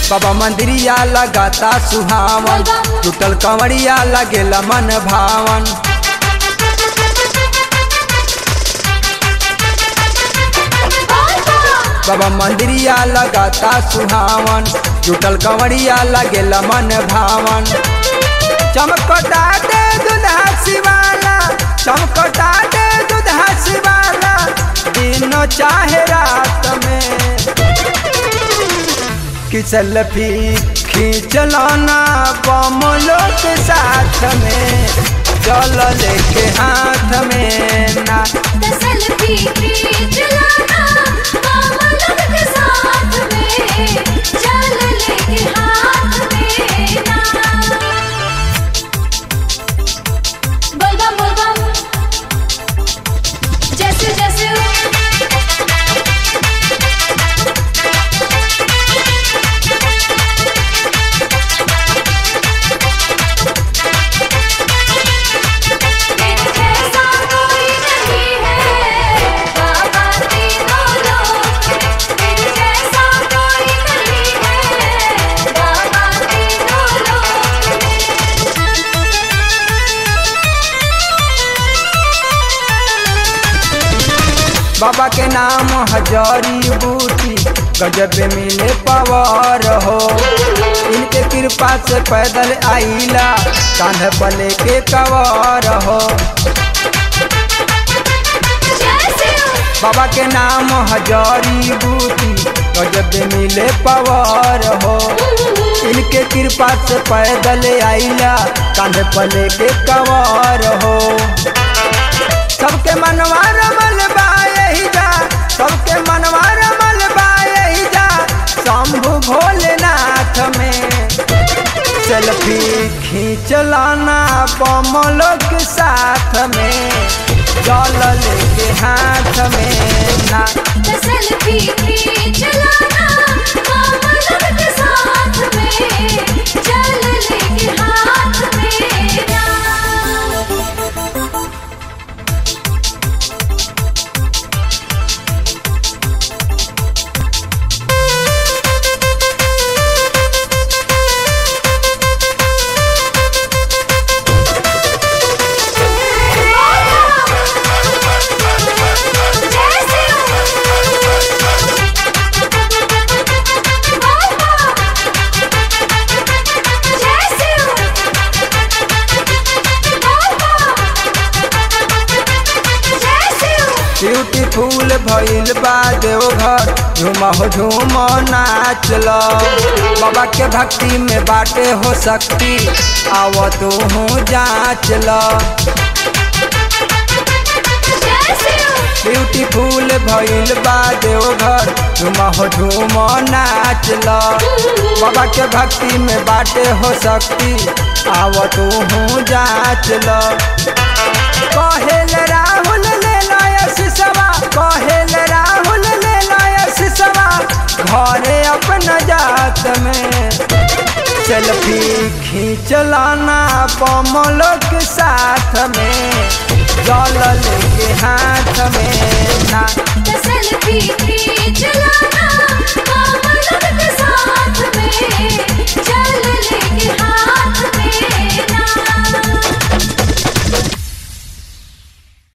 बाबा मंदिरिया लगाता सुहावन टूटल कंवरिया लगेला मन भावन बाबा मंदिरिया लगाता सुहावन टूटल कंवरिया लगेला मन भावन चमकता दे दुल्हा शिवाला चमकता दे दुल्हा शिवाला दिन चाहे रात में कि सेल्फी खींचलाना बमलो के साथ में चल लेके हाथ में ना सेल्फी खींच लाना मामा लोग के साथ में चल लेके हाथ में ना बोल बम बोल बम जैसे जैसे तेरे जैसा कोई नहीं है बाबा तीनों लोक में तेरे जैसा कोई नहीं है बाबा तीनों लोक बाबा के नाम हजारी बूटी गजब मिले पवार हो इनके कृपा से पैदल आईला कांध पर लेके कवार हो जैसे बाबा के नाम हजारी बूटी गजब मिले पवार हो इनके कृपा से पैदल आईला कांध पर लेके कवार हो सबके मनवा रमल बा यही जा सबके मनवा रमल बा यही जा शंभु भोलेनाथ में सेल्फी खींचलाना पमलो के साथ में जल लेके हाथ में ना सेल्फी खींच लाना मामा लोग के साथ में चल लेके हाथ में ना ब्यूटीफुल भइल बा देवघर झूम हो झूम नाच लो बाबा के भक्ति में बाटे हो सकती आव तू हूँ जाँच लो ब्यूटीफुल भइल बा देवघर झूम हो झूम नाच लो बाबा के भक्ति में बाटे हो सकती आव तू हूँ जाँच लो कहेल राहुल ले लायस सवा कहेल राहुल ले लायस सवा घरे अपना जात में सेल्फी खींचलाना पमलो के साथ में जल लेके हाथ में ना सेल्फी खींच लाना